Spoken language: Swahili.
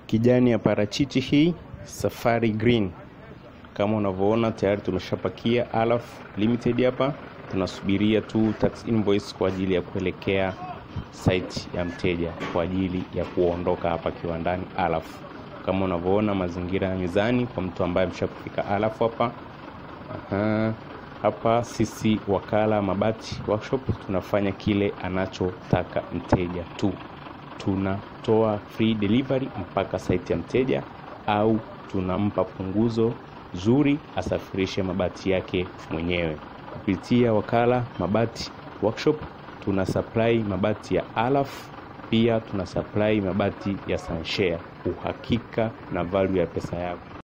kijani ya parachichi hii Safari Green. Kama unavyoona tayari tumeshapakia Alaf Limited hapa, tunasubiria tu tax invoice kwa ajili ya kuelekea site ya mteja kwa ajili ya kuondoka hapa kiwandani Alaf. Kama unavyoona mazingira ya mizani kwa mtu ambaye ameshakufika Alaf hapa. Aha. Hapa sisi wakala Mabati Workshop tunafanya kile anachotaka mteja tu. Tunatoa free delivery mpaka site ya mteja au tunampa punguzo zuri asafirishe mabati yake mwenyewe. Kupitia wakala Mabati Workshop tuna supply mabati ya Alaf, pia tuna supply mabati ya Sunshare. Uhakika na value ya pesa yako.